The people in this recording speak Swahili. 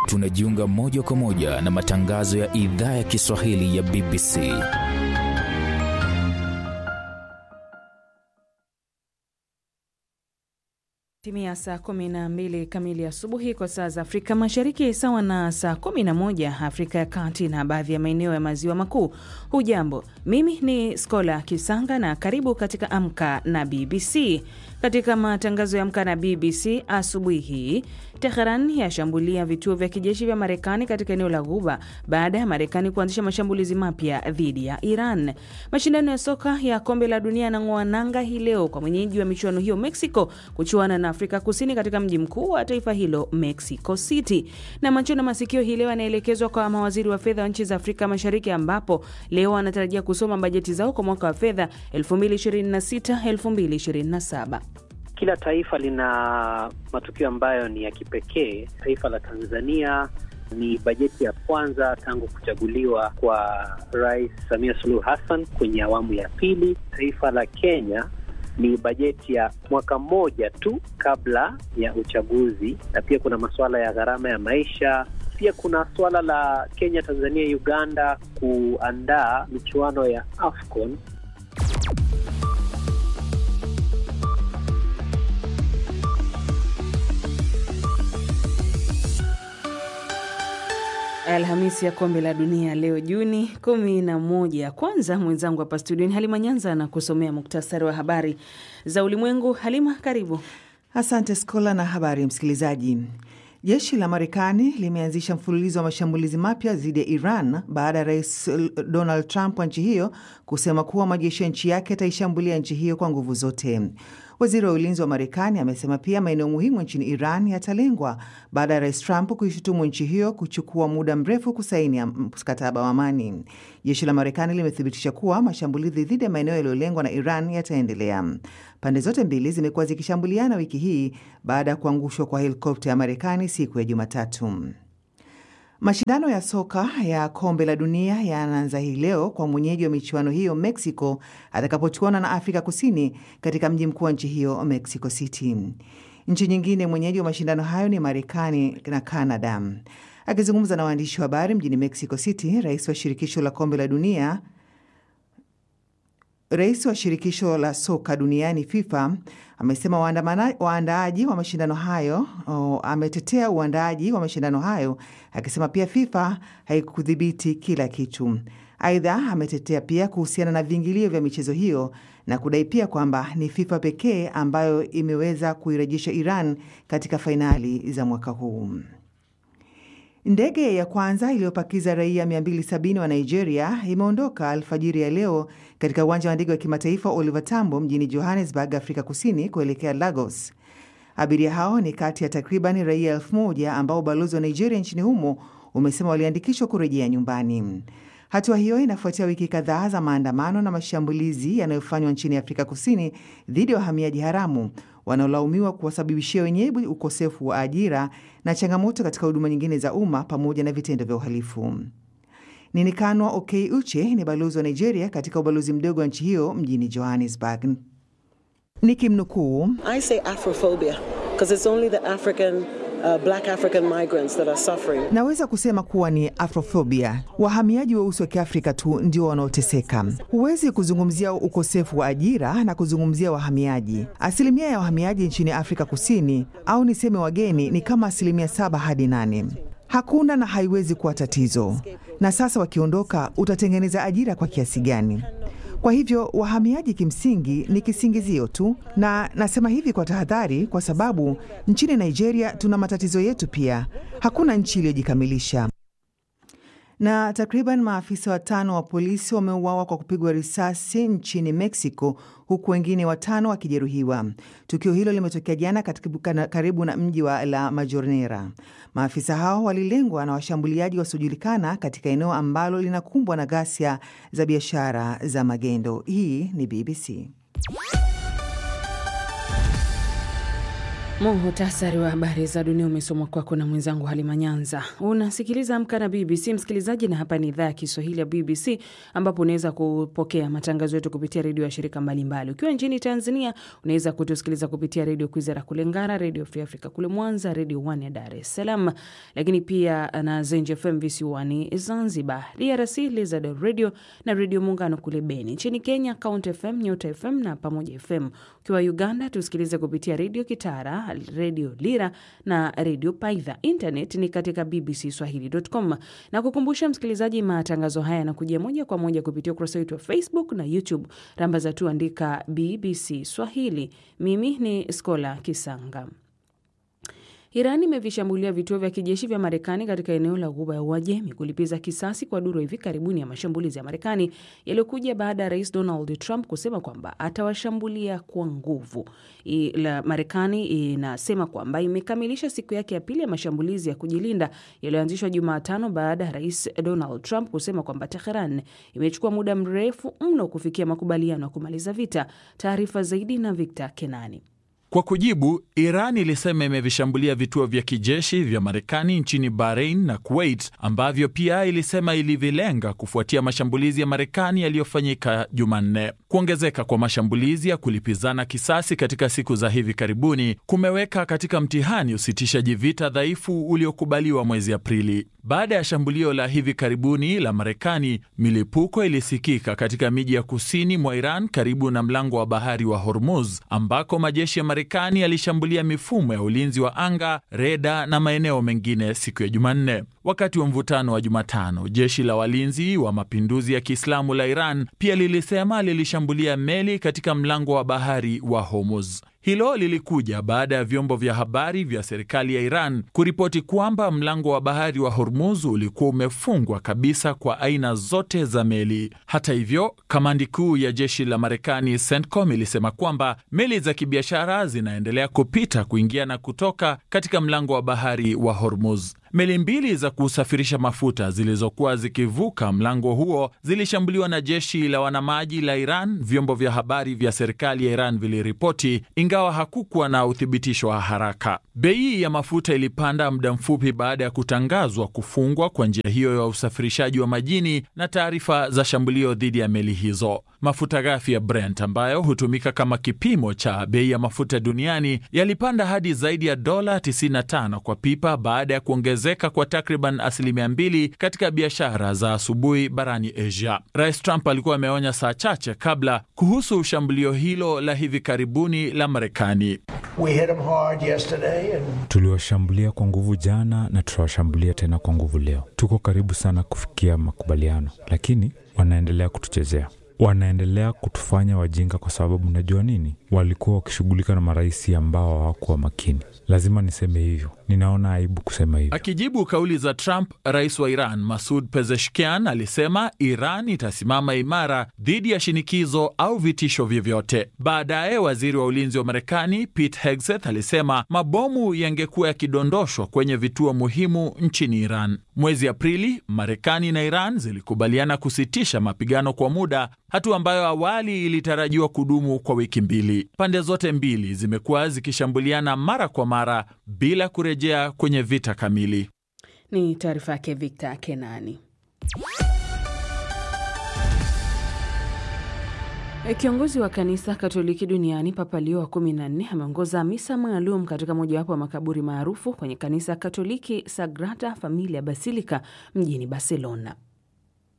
tunajiunga moja kwa moja na matangazo ya idhaa ya Kiswahili ya BBC. Timia saa 12 kamili asubuhi kwa saa za Afrika Mashariki, sawa na saa 11 Afrika ya Kati na baadhi ya maeneo ya maziwa makuu. Hujambo, mimi ni Skola Kisanga na karibu katika Amka na BBC. Katika matangazo ya Amka na BBC asubuhi hii, Teheran yashambulia vituo vya kijeshi vya Marekani katika eneo la Ghuba baada ya Marekani kuanzisha mashambulizi mapya dhidi ya Iran. Mashindano ya soka ya kombe la dunia yanang'oa nanga hii leo kwa mwenyeji wa michuano hiyo Mexico kuchuana na Afrika Kusini katika mji mkuu wa taifa hilo Mexico City. Na macho na masikio hii leo yanaelekezwa kwa mawaziri wa fedha wa nchi za Afrika Mashariki, ambapo leo wanatarajia kusoma bajeti zao kwa mwaka wa fedha 2026-2027. Kila taifa lina matukio ambayo ni ya kipekee. Taifa la Tanzania ni bajeti ya kwanza tangu kuchaguliwa kwa Rais Samia Suluhu Hassan kwenye awamu ya pili. Taifa la Kenya ni bajeti ya mwaka mmoja tu kabla ya uchaguzi, na pia kuna masuala ya gharama ya maisha. Pia kuna suala la Kenya, Tanzania, Uganda kuandaa michuano ya AFCON. Alhamisi ya kombe la dunia leo Juni kumi na moja. Kwanza mwenzangu hapa studioni Halima Nyanza na kusomea muktasari wa habari za ulimwengu. Halima, karibu. Asante Skola na habari msikilizaji. Jeshi la Marekani limeanzisha mfululizo wa mashambulizi mapya dhidi ya Iran baada ya rais Donald Trump wa nchi hiyo kusema kuwa majeshi ya nchi yake yataishambulia nchi hiyo kwa nguvu zote. Waziri wa ulinzi wa Marekani amesema pia maeneo muhimu nchini Iran yatalengwa baada ya rais Trump kuishutumu nchi hiyo kuchukua muda mrefu kusaini mkataba wa amani. Jeshi la Marekani limethibitisha kuwa mashambulizi dhidi ya maeneo yaliyolengwa na Iran yataendelea. Pande zote mbili zimekuwa zikishambuliana wiki hii baada ya kuangushwa kwa helikopta ya Marekani siku ya Jumatatu. Mashindano ya soka ya kombe la dunia yanaanza hii leo kwa mwenyeji wa michuano hiyo Mexico atakapochuana na Afrika Kusini katika mji mkuu wa nchi hiyo Mexico City. Nchi nyingine mwenyeji wa mashindano hayo ni Marekani na Canada. Akizungumza na waandishi wa habari mjini Mexico City, rais wa shirikisho la kombe la dunia Rais wa shirikisho la soka duniani FIFA amesema waandaaji wa mashindano hayo o, ametetea uandaaji wa mashindano hayo akisema pia FIFA haikudhibiti kila kitu. Aidha, ametetea pia kuhusiana na viingilio vya michezo hiyo na kudai pia kwamba ni FIFA pekee ambayo imeweza kuirejesha Iran katika fainali za mwaka huu. Ndege ya kwanza iliyopakiza raia 270 wa Nigeria imeondoka alfajiri ya leo katika uwanja wa ndege wa kimataifa Oliver Tambo mjini Johannesburg, Afrika Kusini, kuelekea Lagos. Abiria hao ni kati ya takriban raia elfu moja ambao ubalozi wa Nigeria nchini humo umesema waliandikishwa kurejea nyumbani. Hatua hiyo inafuatia wiki kadhaa za maandamano na mashambulizi yanayofanywa nchini Afrika Kusini dhidi ya wahamiaji haramu wanaolaumiwa kuwasababishia wenyeji ukosefu wa ajira na changamoto katika huduma nyingine za umma pamoja na vitendo vya uhalifu. Ninikanwa Okey Uche ni balozi wa Nigeria katika ubalozi mdogo wa nchi hiyo mjini Johannesburg. Nikimnukuu, Uh, black African migrants that are suffering. Naweza kusema kuwa ni afrofobia. Wahamiaji weusi wa Kiafrika tu ndio wanaoteseka. Huwezi kuzungumzia ukosefu wa ajira na kuzungumzia wahamiaji. Asilimia ya wahamiaji nchini Afrika Kusini au niseme wageni ni kama asilimia saba hadi nane. Hakuna na haiwezi kuwa tatizo. Na sasa wakiondoka, utatengeneza ajira kwa kiasi gani? Kwa hivyo wahamiaji kimsingi ni kisingizio tu, na nasema hivi kwa tahadhari, kwa sababu nchini Nigeria tuna matatizo yetu pia. Hakuna nchi iliyojikamilisha. Na takriban maafisa watano wa polisi wameuawa kwa kupigwa risasi nchini Mexico, huku wengine watano wakijeruhiwa. Tukio hilo limetokea jana karibu na mji wa La Majonera. Maafisa hao walilengwa na washambuliaji wasiojulikana katika eneo ambalo linakumbwa na ghasia za biashara za magendo. Hii ni BBC. Muhutasari wa habari za dunia umesomwa kwako na mwenzangu Halima Nyanza. Unasikiliza Amka na BBC msikilizaji, na hapa ni idhaa ya Kiswahili ya BBC ambapo unaweza kupokea matangazo yetu kupitia redio ya shirika mbalimbali. Ukiwa nchini Tanzania unaweza kutusikiliza kupitia redio Kwizera kule Ngara, redio Free Africa kule Mwanza, redio One ya Dar es Salaam, lakini pia na Zenj FM visiwani Zanzibar, DRC Lizard Radio na redio Muungano kule Beni. Nchini Kenya Count FM, Nyota FM na Pamoja FM. Ukiwa Uganda tusikilize kupitia redio Kitara redio Lira na redio Paidha. Internet ni katika bbcswahili.com, na kukumbusha msikilizaji, matangazo haya yanakujia moja kwa moja kupitia ukurasa wetu wa Facebook na YouTube. Rambaza tu andika BBC Swahili. Mimi ni Skola Kisanga. Iran imevishambulia vituo vya kijeshi vya Marekani katika eneo la Ghuba ya Uajemi kulipiza kisasi kwa duru hivi karibuni ya mashambulizi ya Marekani yaliyokuja baada ya Rais Donald Trump kusema kwamba atawashambulia kwa nguvu. La Marekani inasema kwamba imekamilisha siku yake ya pili ya mashambulizi ya kujilinda yaliyoanzishwa Jumatano baada ya Rais Donald Trump kusema kwamba Teheran imechukua muda mrefu mno kufikia makubaliano ya kumaliza vita. Taarifa zaidi na Victor Kenani. Kwa kujibu, Iran ilisema imevishambulia vituo vya kijeshi vya Marekani nchini Bahrain na Kuwait ambavyo pia ilisema ilivilenga kufuatia mashambulizi ya Marekani yaliyofanyika Jumanne. Kuongezeka kwa mashambulizi ya kulipizana kisasi katika siku za hivi karibuni kumeweka katika mtihani usitishaji vita dhaifu uliokubaliwa mwezi Aprili. Baada ya shambulio la hivi karibuni la Marekani, milipuko ilisikika katika miji ya kusini mwa Iran karibu na mlango wa bahari wa Hormuz ambako majeshi ya Marekani yalishambulia mifumo ya ulinzi wa anga, reda na maeneo mengine siku ya Jumanne. Wakati wa mvutano wa Jumatano, jeshi la walinzi wa mapinduzi ya Kiislamu la Iran pia lilisema lilishambulia meli katika mlango wa bahari wa Hormuz. Hilo lilikuja baada ya vyombo vya habari vya serikali ya Iran kuripoti kwamba mlango wa bahari wa Hormuz ulikuwa umefungwa kabisa kwa aina zote za meli. Hata hivyo, kamandi kuu ya jeshi la Marekani CENTCOM ilisema kwamba meli za kibiashara zinaendelea kupita, kuingia na kutoka katika mlango wa bahari wa Hormuz. Meli mbili za kusafirisha mafuta zilizokuwa zikivuka mlango huo zilishambuliwa na jeshi la wanamaji la Iran, vyombo vya habari vya serikali ya Iran viliripoti, ingawa hakukuwa na uthibitisho wa haraka. Bei ya mafuta ilipanda muda mfupi baada ya kutangazwa kufungwa kwa njia hiyo ya usafirishaji wa majini na taarifa za shambulio dhidi ya meli hizo. Mafuta ghafi ya Brent ambayo hutumika kama kipimo cha bei ya mafuta duniani yalipanda hadi zaidi ya dola 95 kwa pipa baada ya kuongezeka kwa takriban asilimia mbili katika biashara za asubuhi barani Asia. Rais Trump alikuwa ameonya saa chache kabla kuhusu shambulio hilo la hivi karibuni la Marekani. And... tuliwashambulia kwa nguvu jana na tutawashambulia tena kwa nguvu leo. Tuko karibu sana kufikia makubaliano, lakini wanaendelea kutuchezea wanaendelea kutufanya wajinga kwa sababu najua nini, walikuwa wakishughulika na marais ambao hawakuwa makini. Lazima niseme hivyo, ninaona aibu kusema hivyo. Akijibu kauli za Trump, rais wa Iran Masud Pezeshkian alisema Iran itasimama imara dhidi ya shinikizo au vitisho vyovyote. Baadaye waziri wa ulinzi wa Marekani Pete Hegseth alisema mabomu yangekuwa yakidondoshwa kwenye vituo muhimu nchini Iran. Mwezi Aprili, Marekani na Iran zilikubaliana kusitisha mapigano kwa muda, hatua ambayo awali ilitarajiwa kudumu kwa wiki mbili. Pande zote mbili zimekuwa zikishambuliana mara kwa mara bila kurejea kwenye vita kamili. Ni taarifa yake Victor Kenani. Kiongozi wa kanisa Katoliki duniani Papa Leo wa kumi na nne ameongoza misa maalum katika mojawapo wa makaburi maarufu kwenye kanisa Katoliki Sagrada Familia Basilica mjini Barcelona.